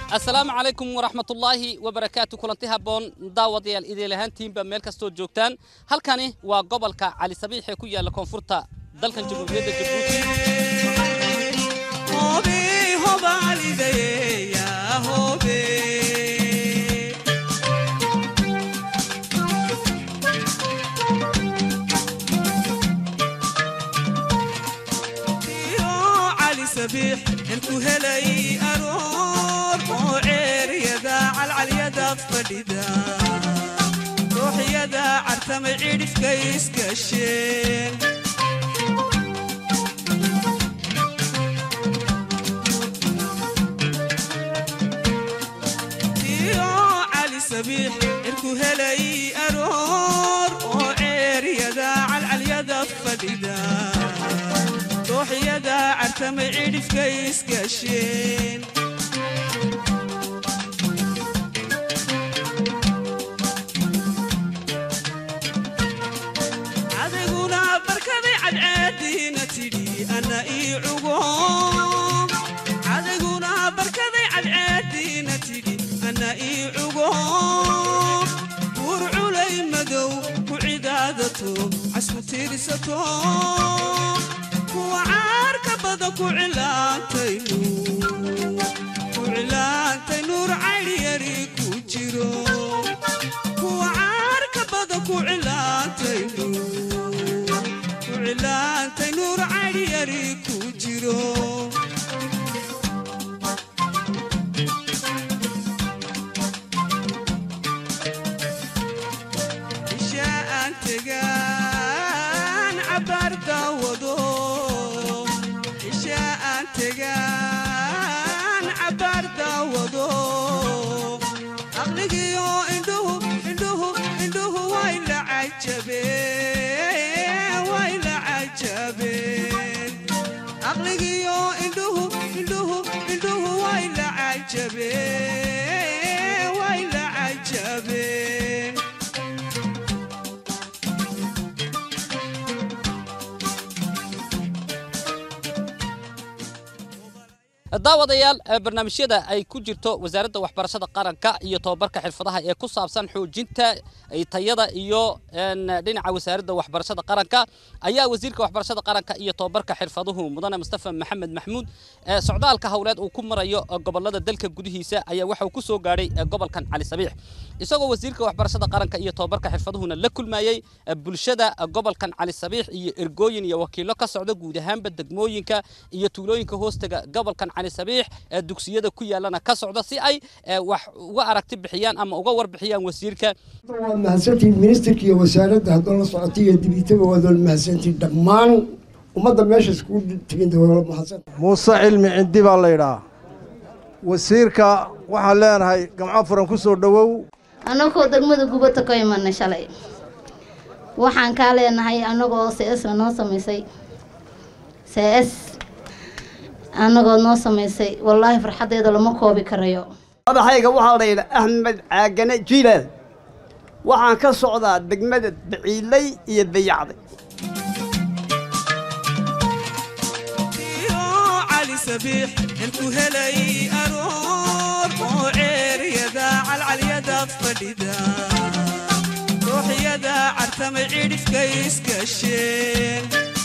asalaamu calaykum waraxmatullaahi wabarakaatu kulanti habboon daawadayaal idil ahaantiinba meel kastood joogtaan halkani waa gobolka cali sabiix ee ku yaalla koonfurta dalkan jamhuuriyadda jabuuti intu helay aroor oo ceeryada calcalyada fadhida ruuxyada cartamay cidhifka iskasheen iyo cali sabiix intu helay aroor oo ceeryada calcalyada fadhida ruuxyada cartamay cidhifka iskasheen adiguna barkaday cadcaadiina tidhi anna ii cugo adiguna barkaday cadcaadiina tidhi anna ii cugo buur culay madow ku cidaadato casku tiirsato kuwa caarka badan ku cilaantay ku cilaantay nuur caydhyari ku jiro kuwa caarka badan ku cilaantay ku cilaantay nuur caydhyari ku jiro isha aan tegaan cabaar daawado isha aan tegaan cabaar daawado aqligiyo indhuhu indhuhu indhuhu way la cajabeen way la cajabeen aqligiyo indhuhu indhuhu indhuhu way la cajabeen way la cajabeen daawadayaal barnaamijyada ay ku jirto wasaaradda waxbarashada qaranka iyo tobabarka xirfadaha ee ku saabsan xoojinta tayada iyo dhinaca wasaaradda waxbarashada qaranka ayaa wasiirka waxbarashada qaranka iyo tobabarka xirfaduhu mudane mustafa maxamed maxmuud socdaalka howleed uu ku marayo gobolada dalka gudihiisa ayaa waxa uu ku soo gaadhay gobolkan cali sabiix isagoo wasiirka waxbarashada qaranka iyo tobabarka xirfaduhuna la kulmayey bulshada gobolkan cali sabiix iyo ergooyin iyo wakiilo ka socda guud ahaanba degmooyinka iyo tuulooyinka hoostaga gobolkan cali sabiix ee dugsiyada ku yaalana ka socda si ay wax uga aragti bixiyaan ama uga warbixiyaan wasiirka waad mahadsantihiin ministerka iyo wasaaradda haddoo la socotay iyo dibitaba waad wala mahadsantihiin dhammaan ummadda meesha iskugu tegin wala mahadsan muuse cilmi cindi baa la yidhaha wasiirka waxaan leenahay gamco furan ku soo dhowow annagoo degmada gubata ka imanay shalay waxaan kaa leenahay annagoo cs la noo samaysay cs annagoo noo samaysay wallaahi farxaddeeda lama koobi karayo madaxayga waxaa la yidhaa axmed caagane jiilaal waxaan ka socdaa degmada baciilay iyo dayacday iyo cali sabiix intu helay aroor oo ceeryada calcalyada fadhida ruuxyada cartamay cidhifka iskasheen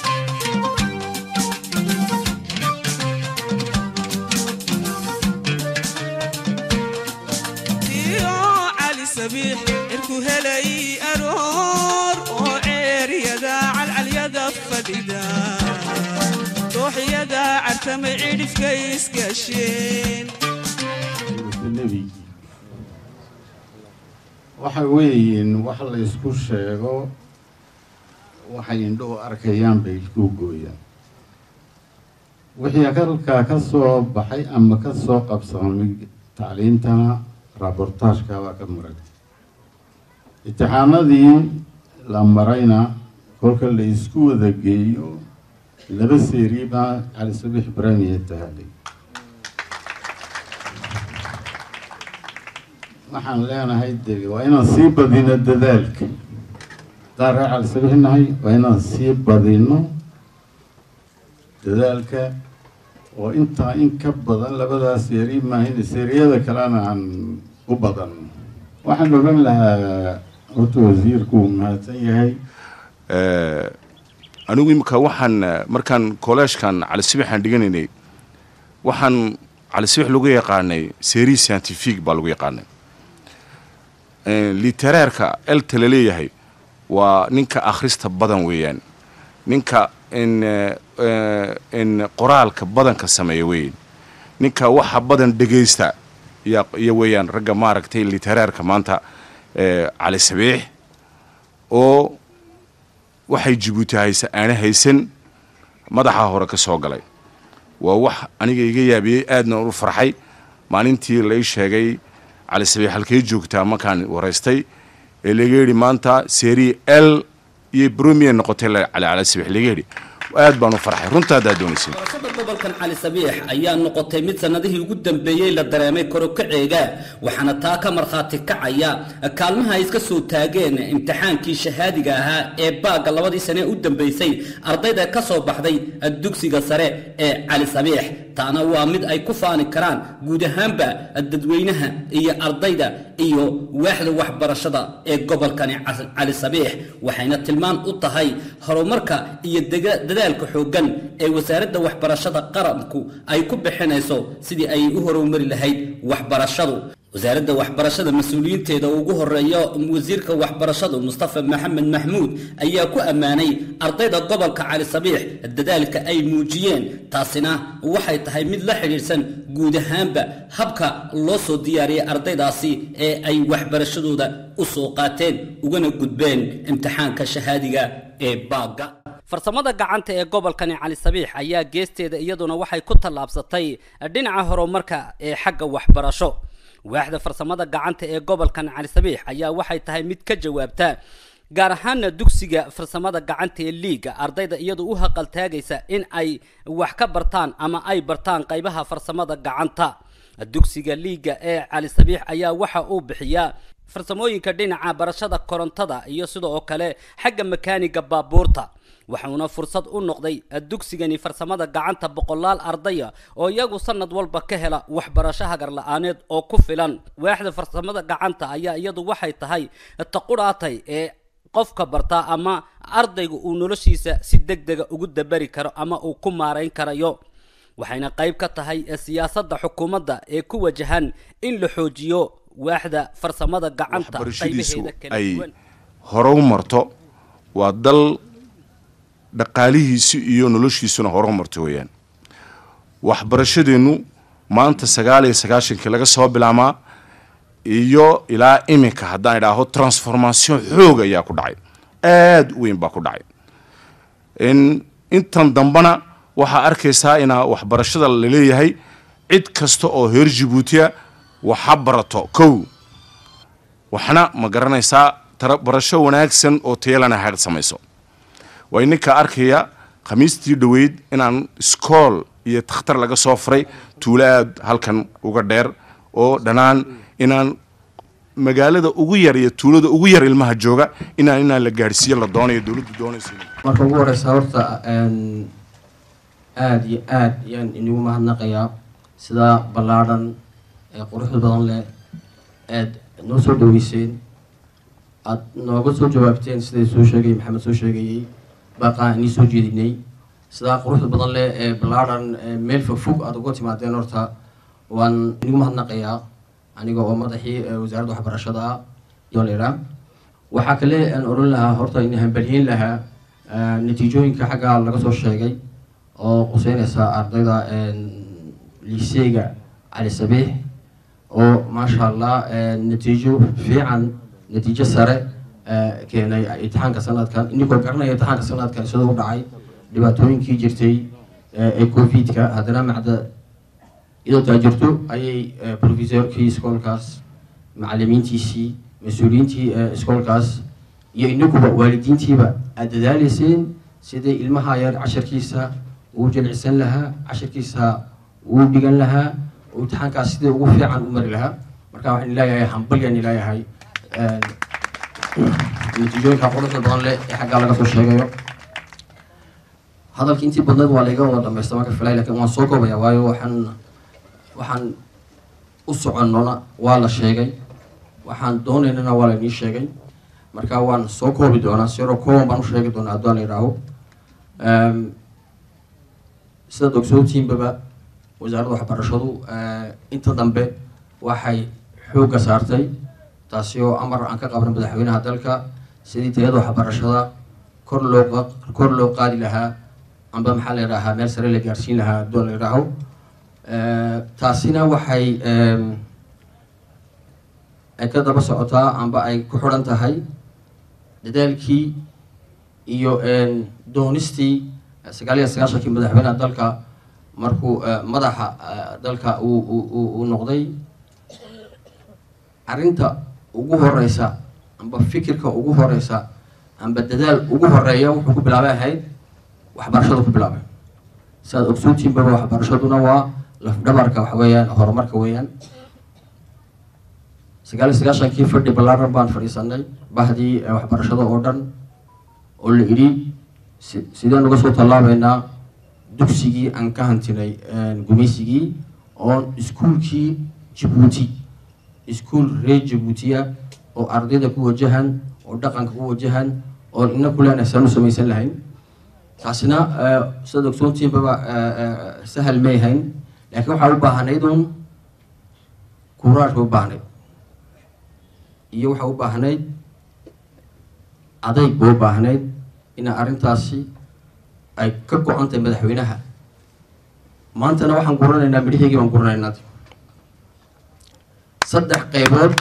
iyo cali sabiix intu helay aroor oo ceeryada calcalyada fadhida ruuxyada cartamay cidhifka iskasheen nebigii waxa weeyiin wax la ysku sheego waxay indhuhu arkayaan bay isku gooyaan wixii halkaa ka soo baxay ama ka soo qabsamay tacliintana raabortaashka waa ka maray imtixaanadii la marayna kolka la isku wada geeyo laba seeri baa cali sabiix ibraahimiya tahalay waxaan leenahay de waa inaan sii badino dadaalka haddaan reer cali sabiix nahay waa inaan sii badino dadaalka oo intaa in ka badan labadaas seeri maahin seeriyada kalena aan u badan waxaan ogan lahaa horta wasiirku uu mahadsan yahay anigu imika waxaan markaan kolleejkan cali sibixaan dhiganaynay waxaan cali sibix lagu yaqaanay serie scientifique baa lagu yaqaanay literaarka elta la leeyahay waa ninka akhrista badan weeyaan ninka in qoraalka badanka sameeya weyn ninka waxa badan dhegaysta iyo weeyaan ragga maaragtay literaarka maanta cali sabiix oo waxay jibuuti haysa aana haysan madaxa hore ka soo galay waa wax aniga iga yaabiyey aadna u farxay maalintii lai sheegay cali sabiix halkay joogtaa markaan waraystay ee laga yidhi maanta serie l iyo bromier noqotay cali cali sabiix laga yidhi aad baan u farxay runta haddaad doonaysin barashada gobolkan cali sabiix ayaa noqotay mid sannadihii ugu dambeeyey la dareemay korokaceega waxaana taa ka markhaati kacaya kaalmaha ay iska soo taageen imtixaankii shahaadiga ahaa ee baagga labadii sane u dambeysay ardayda ka soo baxday dugsiga sare ee cali sabiix taana waa mid ay ku faani karaan guud ahaanba dadweynaha iyo ardayda iyo waaxda waxbarashada ee gobolkani cali sabiix waxayna tilmaan u tahay horumarka iyo dadaalka xooggan ee wasaaradda waxbarashada qaranku ay ku bixinayso sidii ay u horumari lahayd waxbarashadu wasaaradda waxbarashada mas-uuliyiinteeda ugu horeeyo wasiirka waxbarashadu mustafa maxamed maxmuud ayaa ku ammaanay ardayda gobolka cali sabiix dadaalka ay muujiyeen taasina waxay tahay mid la xidhiidhsan guud ahaanba habka loo soo diyaariyay ardaydaasi ee ay waxbarashadooda u soo qaateen ugana gudbeen imtixaanka shahaadiga ee baagga farsamada gacanta ee gobolkani cali sabiix ayaa geesteeda iyaduna waxay ku tallaabsatay dhinaca horumarka ee xagga waxbarasho waaxda farsamada gacanta ee gobolkan cali sabiix ayaa waxay tahay mid ka jawaabta gaar ahaana dugsiga farsamada gacanta ee liiga ardayda iyadu u haqaltaagaysa in ay wax ka bartaan ama ay bartaan qaybaha farsamada gacanta dugsiga liiga ee cali sabiix ayaa waxa uu bixiyaa farsamooyinka dhinaca barashada korontada iyo sidoo kale xagga makaaniga baabuurta waxuuna fursad u noqday dugsigani farsamada gacanta boqolaal ardaya oo iyagu sanad walba ka hela waxbarasho hagar la-aaneed oo ku filan waaxda farsamada gacanta ayaa iyadu waxay tahay taqudhaatay ee qofka bartaa ama ardayga uu noloshiisa si deg dega ugu dabari karo ama uu ku maarayn karayo waxayna qayb ka tahay siyaasadda xukuumadda ee ku wajahan in la xoojiyo waaxda farsamada gacanta waxbarashadiisu qaybaheeda kala ay duwan hore u marto waa dal dhaqaalihiisi iyo noloshiisuna hore u marto weeyaan waxbarashadeennu maanta sagaal iyo sagaashankii laga soo bilaabmaa iyo ilaa iminka haddaan idhaaho transformation xoog ayaa ku dhacay aada u weyn baa ku dhacay in intan dambana waxaa arkaysaa inaa waxbarashada la leeyahay cid kasta oo reer jabuutiya waxa barato kow waxna ma garanaysaa tara barasho wanaagsan oo tayalana ha samayso waa ininka arkaya khamiistii dhoweyd inaan iskool iyo takhtar laga soo furay tuulo aad halkan uga dheer oo dhanaan inaan magaalada ugu yar iyo tuulada ugu yar ilmaha jooga inaan inaan la gaadhsiiyo la doonayo dowladdu doonaysa marka ugu horeysa horta een, aada iyo aada ayaan inigu mahadnaqayaa sidaa ballaadhan ee quruxda badan leh aad noo soo dhaweyseen aada nooga soo jawaabteen siday soo sheegay maxamed soo sheegayey baaqaan inii soo jeedinay sidaa quruxda badan leh ee ballaadhan ee meel fog fog aada uga timaadeen horta waan inigu mahadnaqayaa aniga oo madaxii ee wasaaradda waxbarashada ah iyo leydhaa waxaa kale aan oran lahaa horta in hambalyeyn lahaa eh, natiijooyinka xagga laga soo sheegay oo quseynaysa ardayda liiseyga cali sabiix oo maasha allah eh, natiijo fiican natiijo sare eh, keenay imtixaanka sanadkan inikoo garanaya imtixaanka sanadkan sidoo u dhacay dhibaatooyinkii jirtay eh, ee covid-ka haddana macda iyadoo taa jirto ayay eh, professorkii iskoolkaas macalimiintiisii mas-uuliyiintii eh, iskoolkaas iyo inaguba waalidiintiiba aad dadaaleyseen siday ilmaha yar casharkiisa uu jilcisan lahaa casharkiisa uu dhigan lahaa oo imtixaankaas sidai ugu fiican u mari lahaa marka waxaan leeyahay hambalyan leeyahay natiijooyinka quruxda badan leh ee xaggaa laga soo sheegayo hadalkii intii badneed waa layga wada dhamaysta marka filay lakin waan soo koobaya waayo waxaan waxaan u soconnona waa la sheegay waxaan doonaynana waa lainii sheegay marka waan soo koobi doonaa siro kooban baan u sheegi doonaa hadduu la yidhaaho sidaad ogsoontiinbaba wasaaradda waxbarashadu inta dambe waxay xoogga saartay taasi oo amar aan ka qabnay madaxweynaha dalka sidii tayada waxbarashada kor loo kor loo qaadi lahaa amba maxaa la yidhaahaa meel sare la gaarsiin lahaa hadduu la yidhaaho taasina waxay ay ka daba socotaa amba ay ku xidhan tahay dadaalkii iyo doonistii sagaal iyo sagaashankii madaxweynaha dalka markuu madaxa dalka uu uu noqday arrinta ugu horeysa amba fikirka ugu horeysa amba dadaal ugu horeeya wuxuu ku bilaabay ahayd waxbarashadu ku bilaabay si aad ogsoontiinbaba waxbarashaduna waa lafdhabarka waxa weeyaan horumarka weeyaan sagaal iyo sagaashankii fadhi ballaaran baan fadhiisanay bahdii waxbarashada oo dhan oo la idhi si sideen uga soo tallaabeynaa dugsigii aan ka hantinay gumaysigii oon iskuulkii jabuuti iskuul reer jabuutiya oo ardayda ku wajahan oo dhaqanka ku wajahan oo ina kuleena saan u samaysan lahayn taasina sidaad ogsoontiinbaba sahal may hayn laakiin waxaa u baahnayd uun kuuraashka u baahnayd iyo waxaa u baahnayd adayg ba u baahnayd ina arrintaasi ay ka go-an tahay madaxweynaha maantana waxaan guranaynaa midhaheygii baan guranaynaa saddex qaybood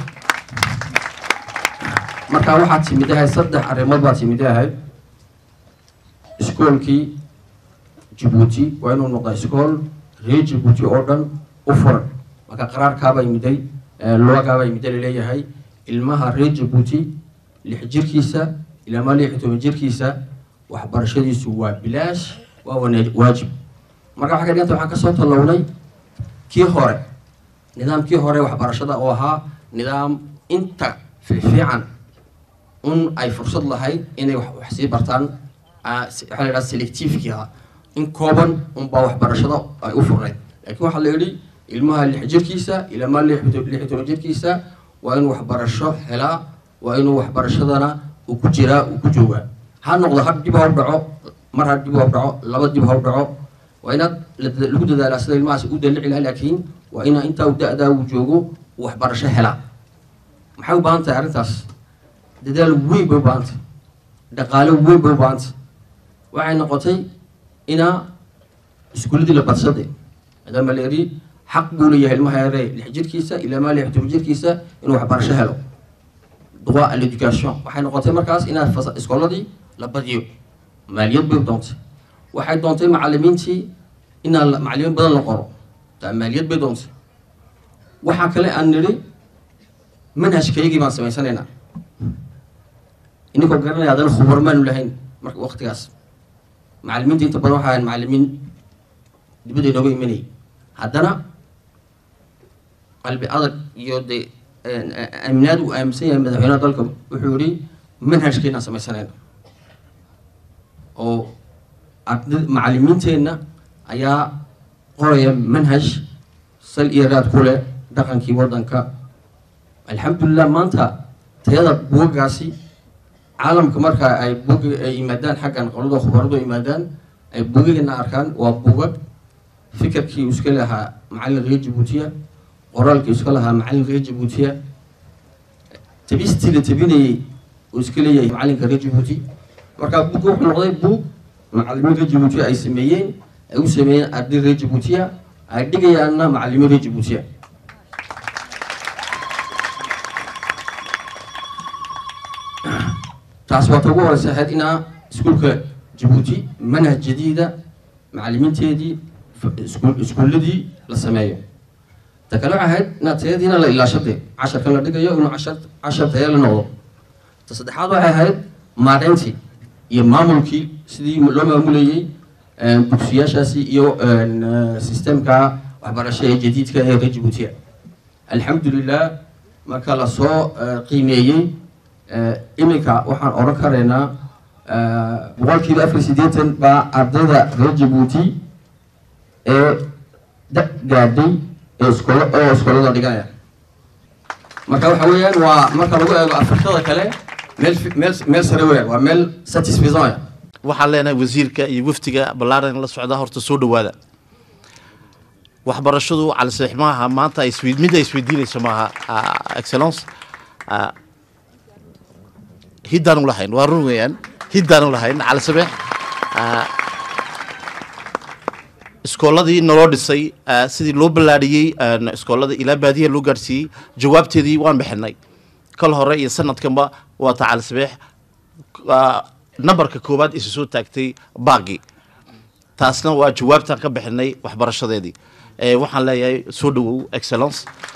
markaa waxaad timid ahayd saddex arrimood baad timid ahayd iskoolkii jabuuti waa inuu noqdaa iskool reer jabuuti oo dhan u furan marka qaraarkaabaa yimiday loogaabaa yimida laleeyahay ilmaha reer jabuuti lix jirkiisa ilaamaa lix iyo toban jirkiisa waxbarashadiisu waa bilaash waa wana waajib marka waxaa ka dhiganta waxaan kasoo tallawnay kii hore nidaamkii hore waxbarashada oo ahaa nidaam inta fiican un ay fursad lahayd inay wax sii bartaan waxaa la yidhaha selectivekii ahaa in kooban unbaa waxbarashada ay u furnayd laakiin waxaa la yidhi ilmaha lix jirkiisa ilaamaa lix iyo toban jirkiisa waa inuu waxbarasho helaa waa inuu waxbarashadana uu ku jiraa uu ku joogaa ha noqdo har dib ha u dhaco mar ha dib ha u dhaco laba dib ha u dhaco waa inaad lagu dadaalaa sida ilmahaas u dalici laha laakiin waa inaa intaa u da-daa uu joogo uu waxbarasho helaa maxay u baahan tahay arrintaas dadaal weyn bay u baahan tahay dhaqaalo weyn bay u baahan tahay waxay noqotay inaa iskuuladii la badsade maadaama la eri xaq buu leeyahay ilmaha yare lix jirkiisa ilaa maa lix toban jirkiisa inuu waxbarasho helo droit à l'éducation waxay noqotay markaas inaad iskooladii la badiyo maaliyad bay doontay waxay doontay macalimiintii inaan macalimiin badan la qoro taa maaliyad bay doontay waxaa kale aan nidhi manhajkaygii baan samaysanaynaa ininkoo garanaya haddana khubar maanu lahayn marka waqtigaas macalimiinta inta badan waxaa ahayn macalimiin dibadda inooga imanayay haddana qalbi adag iyo dee aaminaad uu aaminsan yahay madaxweynaha dalka wuxuu yihi manhajkeenaan samaysanayna oo arda macalimiinteenna ayaa qoraya manhaj sal iyo raad ku leh dhaqankii waddanka alxamdulilah maanta tayada buugagaasi caalamka marka ay bug ay yimaadaan xaggan qolada khubaradu yimaadaan ay bugagana arkaan waa bugag fikirkii iska lahaa macallin reer jabuutiya qoraalkii iska lahaa macallin reer jabuutiya tabistii la tabinayay uu iska leeyahay macallinka reer jabuuti marka bugga wuxuu noqday bug macallimiin reer jabuutiya ay sameeyeen ay u sameeyeen arday reer jabuutiya ay dhigayaanna macallimiin reer jabuutiya taas waa ta ugu horeysa ahayd inaa iskuulka jabuuti manhaj jadiida macalimiinteedii iskuulladii la sameeyo ta kale waxay ahayd inaad tayadiina la ilaashade casharkan la dhigayo inuu cashar cashar taya la noqdo ta saddexaad waxay ahayd maareyntii iyo maamulkii sidii loo maamulayey dugsiyaashaasi iyo sistemka waxbarasho ee jadiidka ee reer jabuutiya alxamdulilah marka lasoo qiimeeyey iminka waxaan odhan karaynaa boqolkiiba afar iyo siddeetan baa ardayda reer jabuuti ee da gaadhay ee iskoolo oo iskoolada dhiganaya marka waxa weeyaan waa marka lagu eego afrikada kale meel fi- meel meel sare weeyaan waa meel satisfaisant waxaan leenahay wasiirka iyo wafdiga ballaaran la socda horta soo dhowaada waxbarashadu calisax maaha maanta ay iswe- mid ay isweydiinayso maaha ah, excellence ah, hiddaan u lahayn waa run weeyaan hiddaan u lahayn calisabeex ah, iskooladii naloo dhisay ah, sidii loo ballaadhiyey ah, iskoolada ilaa baadiya loo gaadhsiiyey jawaabteedii waan bixinay kal hore iyo sanadkanba waa ta calisabeex ah, nambarka koowaad isu soo taagtay baagi taasna waa jawaabtaan ka bixinay waxbarashadeedii Eh, waxaan leeyahay soo dhowow excellence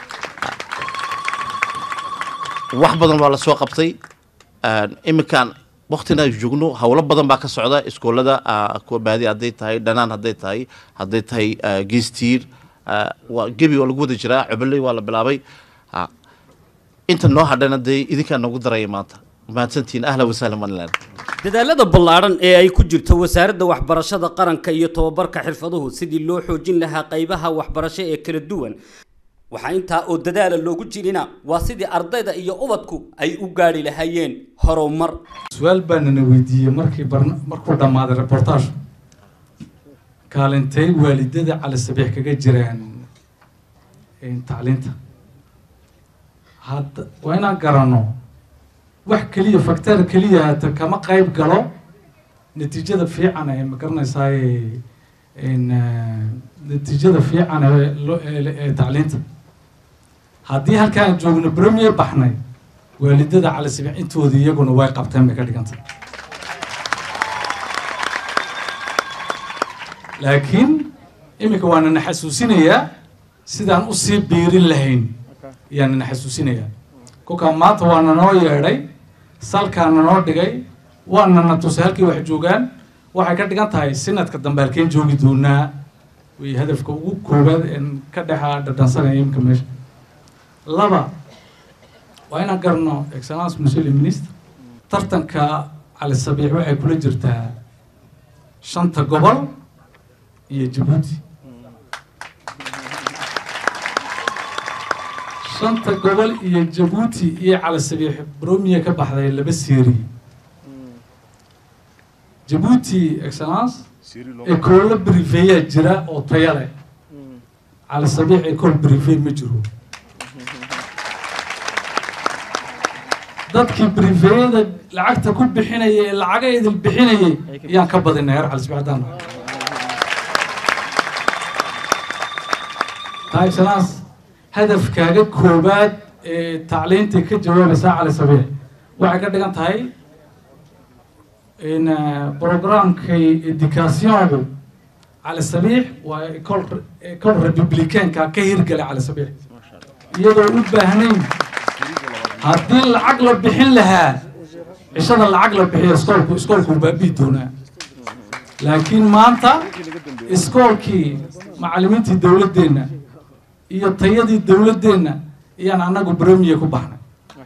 wax badan waa la soo qabtay iminkaan waktina ay joogno howlo badan baa ka socda iskoolada ah, kuwa baadi hadday tahay dhanaan hadday tahay hadday tahay ah, geestiir ah, waa gebi waa lagu wada jiraa cobeley waa la bilaabay Ah, inta noo hadhana dee idinkaa noogu daraya maanta mahadsantiin ahla wasahla maniland dadaalada ballaaran ee ay ku jirto wasaaradda waxbarashada qaranka iyo tobabarka xirfaduhu sidii loo xoojin lahaa qaybaha waxbarasho ee kala duwan waxaa intaa oo dadaala loogu jirina waa sidii ardayda iyo ubadku ay u gaadhi lahaayeen horumar su-aal baanana weydiiyey markii barna- markuu dhammaaday reportage kaalintay waalidada cali sabiix kaga jiraan een, tacliinta hadda waa inaan garanno wax keliya fakteer keliya hata kama qayb galo natiijada fiican ee ma garanaysaay een, eh, natiijada fiican ee loo- ee ee tacliinta haddii halkaan joogno premier baxnay waalidada cali sabiix intoodii iyaguna way qabteen bay ka dhigantay laakiin iminka waa nana xasuusinayaa sidaan usii biirin lahayn ayaa nana xasuusinayaa kolkaa maanta waa nanoo yeedhay salkaa nanoo dhigay waa nana tusay halkii wax joogaan waxay ka dhigan tahay sanadka dambe halkeen joogi doonaa way hadafka ugu koowaad een ka dhexa dhadhansanaya iminka meesha laba waa inaan garno excellence monsieur le ministre tartanka cali sabiix waxay kula jirtaa shanta gobol iyo jabuuti shanta gobol iyo jabuuti iyo cali sabiix bromiya ka baxday laba seeri jabuuti excellence ekoolo brifeyaa jira oo taya leh cali sabiix ekool brife ma jiro dadkii brifeyada lacagta ku bixinayay ee lacaga idil bixinayay ayaan ka badinay heer cali sabiix haddaan nahay taa excellence hadafkaaga koobaad ee tacliinta ka jawaabaysaa cali sabiix waxay ka dhigan tahay in programkay educationku cali sabiix waa ecol ecol republicaanka ka hirgalay cali sabiix iyadoo u baahnayn haddii lacag la bixin lahaa cishada lacag la bixiyo iskoolku iskoolku baabi'i doonaa laakiin maanta iskoolkii macallimiintii dowladdeenna iyo tayadii dowladdeenna ayaan annagu bromiye ku baxnay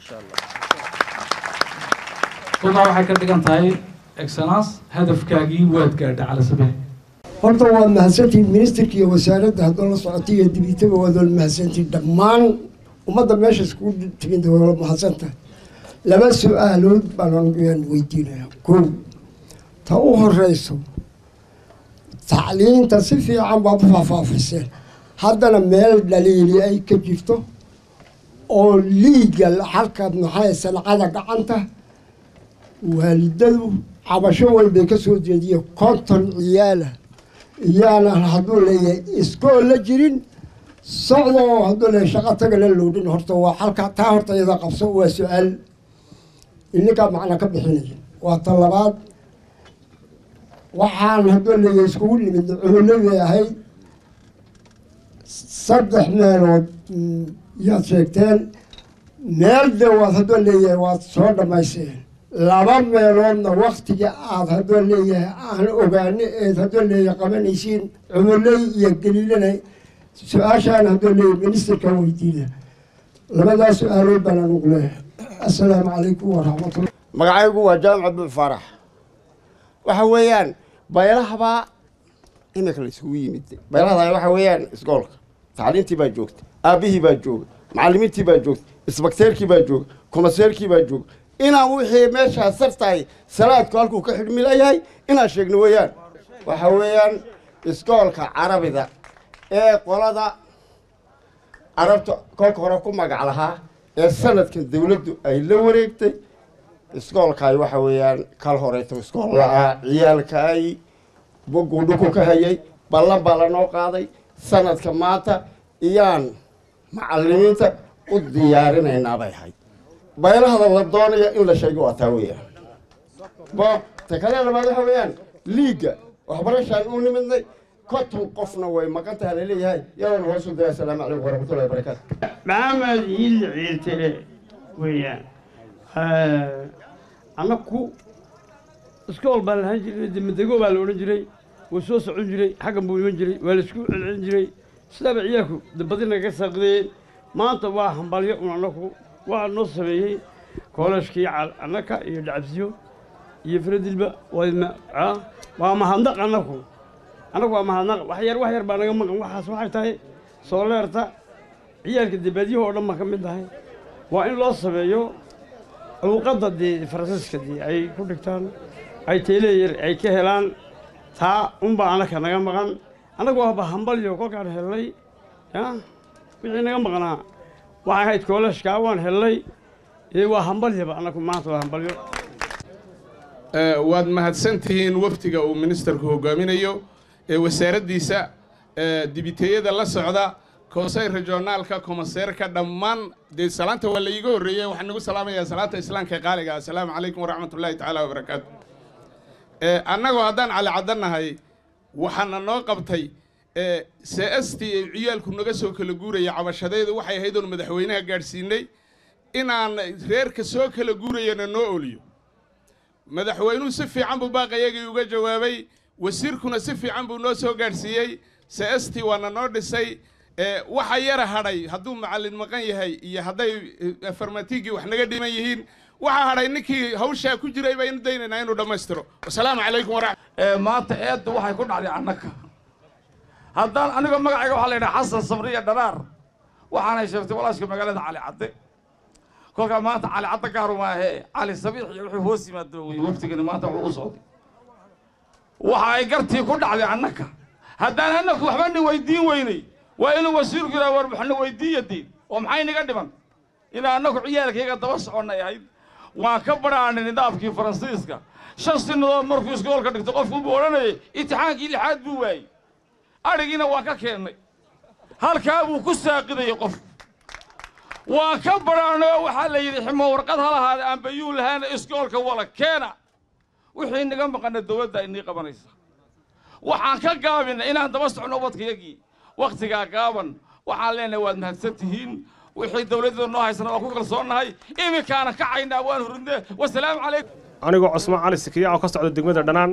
kolkaa waxay ka dhigan tahay excellence hadafkaagii waad gaadha cali sabiix horta waa mahadsantihin ministerka iyo wasaaradda haddoo la socotay iyo dibitaba waadoo mahadsantihin dhammaan ummadda meesha iskugu timid waa mahadsantahay laba su-aalood baan aniguyaan weydiinaya kow ta u horeyso tacliinta si fiican baad u faahfaafiseen haddana meel dhaliili ay ka jirto oo liigal halkaad maxay sancada gacanta waalidadu cabasho weyn bay ka soo jeediyeen konton ciyaala iyaana hadduu leeyahay iskool la jirin socdo oo hadduu leeyahay shaqo taga la loodhin horta waa halka taa horta iyada qabso waa su-aal ininkaa macna ka bixinaya waa ta labaad waxaan hadduu leeyahay iskugu nimid cuhuladii ahayd saddex meelood mm, yaad sheegteen meel de waad hadduu leeyahay waad soo dhammayseen laba meeloodna waktiga aad hadduu leeyahay aan ogaano eed hadduu leeyahay qabanaysiin cumuley iyo galiilana su-aashaan hadduu leeyahay ministerka weydiina labadaas su-aalood baan anugu leeyahay assalaamu calaykum waraxmatullah magacaygu waa jaamac abdul faarax waxa weeyaan baylahabaa iminka la isugu yimid baylahada waxa weeyaan iskoolka tacliintii baa joogta aabbihii baa jooga macallimiintii baa joogta isbakteerkii baa jooga kumaseerkii baa jooga inaan wixii meeshaa sartahay salaadku halkuu ka xidhmi layahay inaan sheegno weeyaan waxa weeyaan iskoolka carabida ee qolada carabta kolka hore ku magac lahaa ee sanadkan dawladdu ay la wareegtay iskoolkaay waxa weeyaan kal horeeto iskool la-aa ciyaalkaay bogguu dhuku ka hayay ballan baa lanoo qaaday sanadka maanta iyaan macallimiinta u diyaarinaynaa bay ahayd baylahada la doonaya in la sheego waa taa weeyaan bo ta kale labaad waxa weeyaan liigga waxbarashaan u nimidnay konton qofna way maqan tahay laleeyahay yadoona hoosu daya asalaamu calaykum waraxmatullahi wabarakaatu maxamed hiil ciiltire weeyaan annaku iskool baa lahaan jiray demadego baa la odhan jiray wuu soo socon jiray xaggan buu iman jiray waa la isku celcelin jiray sidaaba ciyaalku dabadi naga saaqdeen maanta waa hambalyo un annaku waa noo sameeyey koolashkii annaka iyo dhacabsiyo iyo faradilba waa mahadnaq annaku annagu waa mahadnaq wax yar wax yar baa naga maqan waxaas waxay tahay sooleerta ciyaalka debaadyaha oo dhan baan ka mid tahay waa in loo sameeyo cuuqadda dee faransiiska dee ay ku dhigtaan ay teeleeyar ay ka helaan taa unbaa annaka naga maqan annagu waaba hambalyo kolkaan hellay ya wixii naga maqnaa waxay ahayd koolashkaa waan hellay ee waa hambalyaba annagu maanta waa hambalyo waad mahadsantihiin wafdiga uu ministerku hogaaminayo ee wasaaraddiisa dibiteeyada la socda koosay regionaalka komaseerka dhammaan dee salaanta waa la iiga horreeyey waxaan nagu salaamayaa salaanta islaamka ee qaaliga assalaamu calaykum waraxmatullaahi tacaala wabarakaatu annagoo haddaan cali caddannahay waxaana noo qabtay seestii ay ciyaalku naga soo kala guuraya cabashadeedu waxay ahayd oon madaxweynaha gaadhsiinay inaan reerka soo kala guurayana noo oliyo madaxweynuhu si fiican buu baaqayagii uga jawaabay wasiirkuna si fiican buu noo soo gaadhsiiyey seestii waana noo dhisay waxa yara hadhay hadduu macallin maqan yahay iyo hadday farmatiigii wax naga dhiman yihiin waxaa hadhay ninkii hawshaa ku jiray baynu daynaynaa inuu dhammaystiro wasalaamu calaykum waraxmat maanta eedda waxay ku dhacday annaka haddaan aniga magacayga waxaa la yidhaha xasan samriya dharaar waxaanay sheegtay walaashka magaalada cali cadde kolkaa maanta cali cadde gaaru maahe cali sabiix iyo wuxuu hoos yimaado wey waftigani maanta wuxuu u socday waxa ay gartii ku dhacday annaka haddaan annaku waxba nin weydiin weynay waa inuu wasiirku yidhaha war waxna weydiiya diin oo maxay naga dhiman inaa annagu ciyaalkayga daba soconnay ahayd waan ka badhaanay nidaamkii faransiiska shan sinadood markuu iskoolka dhigto qofkuubuu odhanayay imtixaankii lixaad buu waayey adhigiina waan ka keennay halkaa buu ku saaqidayay qof waan ka badhaanay oo waxaa la yidhi ximo warqad ha lahaada aan bayuu lahaana iskoolka wala keena wixii naga maqana dowladda inii qabanaysa waxaan ka gaabinay inaan daba socno ubadkayagii wakhtigaa gaaban waxaan leenahay waad mahadsan tihiin wixii dowladda noo haysana waan ku kalsoonnahay iminkaana kacaynaa waan hurudne wasalaamu calaykum anigoo cusmaan cali sikiya oo ka socda degmada dhanaan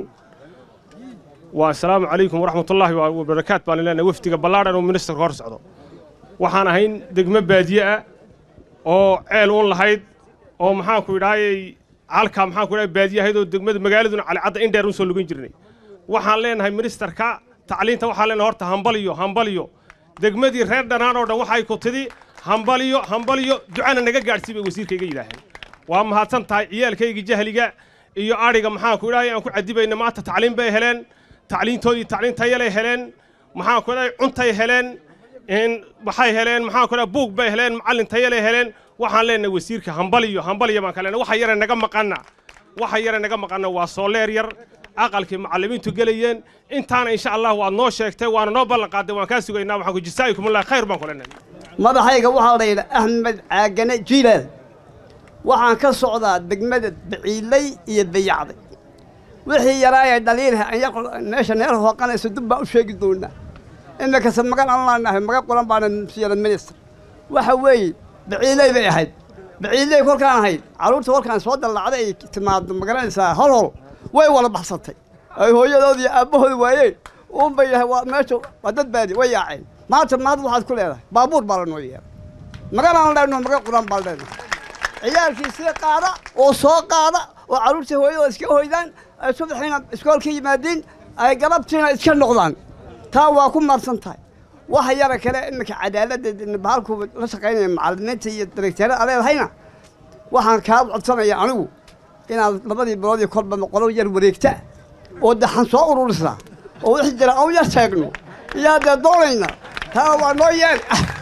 waa asalaamu calaykum waraxmatullaahi wabarakaat baan leenahay wafdiga ballaadhan oo ministerka hor socdo waxaan ahayn degmo baadiye ah oo ceel uun lahayd oo maxaanku idhaayay halkaa maxaanku idhahay baadiye ahayd oo degmada magaaladuna calicadda in dheer un soo lugan jirnay waxaan leenahay ministerka tacliinta waxaan leenahay horta hambaliyo hambaliyo degmadii reer dhanaan oo dhan waxay ku tidhi hambaliyo hambaliyo ducana naga gaadhsii bay wasiirkayga yidhaaheen waa mahadsan tahay ciyaalkayga jahliga iyo adhiga maxaanku idhahay aan ku cadibayna maanta tacliin bay heleen tacliintoodii tacliin tayalay heleen maxaanku idhahay cuntay heleen waxay heleen maxaanku idhahay buug bay heleen macallin tayalay heleen waxaan leenahay wasiirka hambaliyo hambaliyo baan ka leenahay waxa yara naga maqanna waxa yara naga maqanna waa sooleer yar aqalkii macallimiintu gelayeen intaana insha allah waad noo sheegtay waana noo ballan qaaday waan kaa sugaynaa waxaan ku jasaa'ikumullah khayr baan ku leenahay madaxayga waxaa la yidhaa axmed caagane jiilaal waxaan ka socdaa degmada baciilay iyo dayacday wixii yaraayay dhaliilha meesha neer hooqanaysa dib baan u sheegi doonaa iminkase magan aan laanahay maga qoran baana siyada minister waxa weeye baciilay bay ahayd baciilay kolkaan ahayd carruurta kolkaan soo dallacday ay timaado magaranaysaa hol hol way wala baxsatay ay hooyadood iyo aabbahooda waayeen uun bay yahay waa meesha waa dad baadi way yaaceen maanta maad waxaad ku leedahay baabuur baa lanoo yeeray maganaan leenaho maga quran baan leenahay ciyaalkii sii qaada oo soo qaada oo carruurtii hooyadooda iska hoydaan ay subaxiina iskoolka yimaadiin ay galabtiina iska noqdaan taa waa ku marsan tahay waxa yara kale iminka cadaaladda bahalku la shaqaynaya macallimiinta iyo direkteerada leedahayna waxaan kaa codsanaya anigu inaad labadii bilood iyo kolba qolo yar wareegta oo daxan soo ururisna oo wixii jira aan yar sheegno iyaa dee doonayna taa waa noo yeel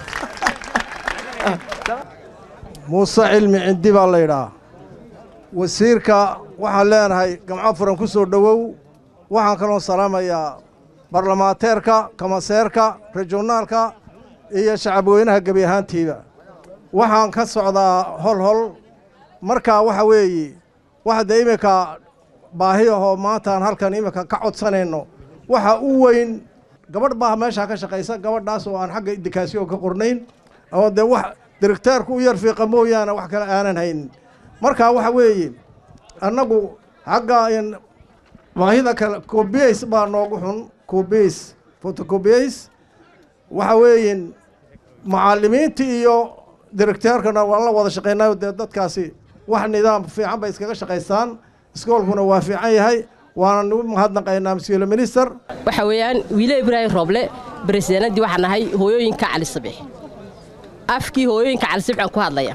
muuse cilmi cindi baa la yidhaah wasiirka waxaan leenahay gamco furan ku soo dhowow waxaan kaloo salaamayaa barlamaateerka kamaseerka regionaalka iyo shacabweynaha gebi ahaantiiba waxaan ka socdaa hol hol markaa waxa weeye waxa dee iminka baahi ahoo maantaan halkan iminka ka codsanayno waxa u weyn gabadh baa meeshaa ka shaqaysa gabadhaas oo aan xagga indikaasiyo ka qornayn oo dee wax direkteerku u yar fiiqa mooyaane wax kale aanan haynin markaa waxa weeye annagu xagga baahida kale cobias baa noogu xun cobias photocobias waxa weeyin macallimiinta iyo direkteerkana waan la wada shaqaynayo dee dadkaasi wax nidaam fiican bay iskaga shaqaystaan iskoolkuna waa fiican yahay waana nagu mahadnaqaynaa monsieur le minister waxa weeyaan wiile ibraahim rooble baresidaanadii waxaan nahay hooyooyinka cali sabiix afkii hooyooyinka cali sabiix aan ku hadlaya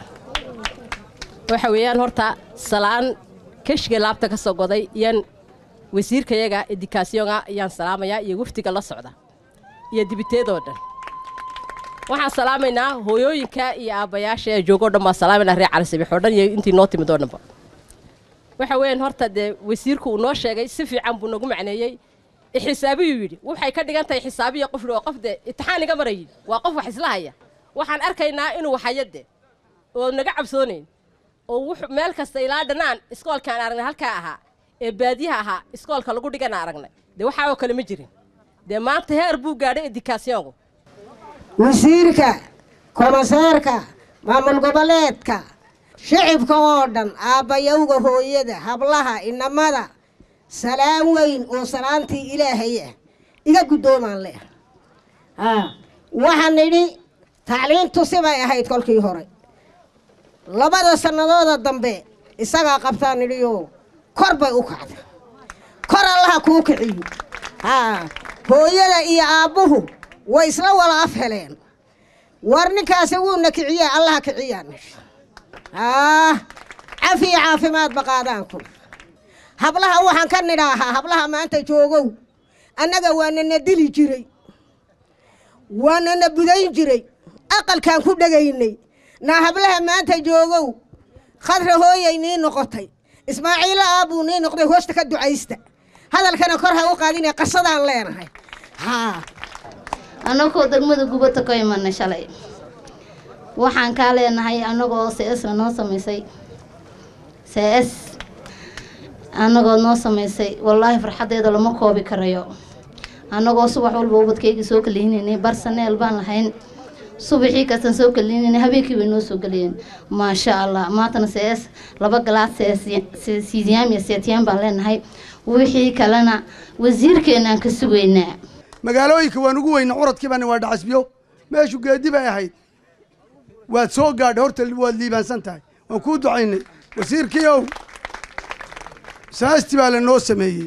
waxa weeyaan horta salaan keshga laabta ka soo goday iyaan wasiirkayaga edikaasiyonga ayaan salaamayaa iyo wafdiga la socda iyo dibiteedoo dhan waxaan salaamaynaa hooyooyinka iyo aabbayaasha ee joogoo dhan baan salaamaynaa reer cali sabiix oo dhan iyo intii noo timid oo dhanba waxa weeyaan horta dee wasiirku uu noo sheegay si fiican buu nagu macneeyey xisaabiyuu yidhi waxay ka dhigan tahay xisaabiya qof oo qof dee imtixaan iga marayid waa qof wax isla haya waxaan arkaynaa inuu waxayade oo naga cabsoonayn oo wuxuu meel kasta ilaa dhanaan iskoolkaan aragnay halkaa ahaa ee baadiyaha ahaa iskoolka lagu dhigana aragnay dee waxaa oo kale ma jirin dee maanta heer buu gaadhay edikaasyoonku wasiirka komiseerka maamul goboleedka shicibka oo dhan aabbayowga hooyada hablaha inamada salaan weyn oo salaantii ilaahay ah iga guddoomaan leh waxaan nidhi tacliintu sibay ahayd kolkii hore labada sannadooda dambe isagaa qabtaan nidhioo kor bay u kacda kor allaha kuu kiciyo haa hooyada iyo aabbuhu way isla wada af heleen war ninkaasi wuuna kiciye allaha kiciyaan nidhi haa cafiya caafimaadba qaadaanku hablaha waxaan ka nidhaahaa hablaha maanta joogow annaga waanana dili jiray waanana budayn jiray aqalkaan ku dhegaynay naa hablaha maanta joogow khadra hooyay nii noqotay ismaaciilo aabuu nii noqday hoosta ka ducaysta hadalkana kor ha u qaadinee qasadaan leenahay haa annagoo degmada gubata ka imanay shalay waxaan kaa leenahay annagoo cs noo samaysay cs annagoo noo samaysay wallaahi farxaddeeda lama koobi karayo annagoo subax walba ubadkayga soo kaliinaynay barsaneel baan lahayn subaxii kastan soo kaliinaynay habeenkii bay noo soo geliyeen maasha allah maantana cs laba galaad siisiyaam iyo seetiyaan baan leenahay wixii kalena wasiirkeena aan ka sugaynaa magaalooyinka waan ugu weyna curadkii baana waa dhacasbiyo meeshu geedi bay ahayd waad soo gaadhay horta waad liibaansan tahay waan kuu ducaynay wasiirkii ow saasti baa lanoo sameeyey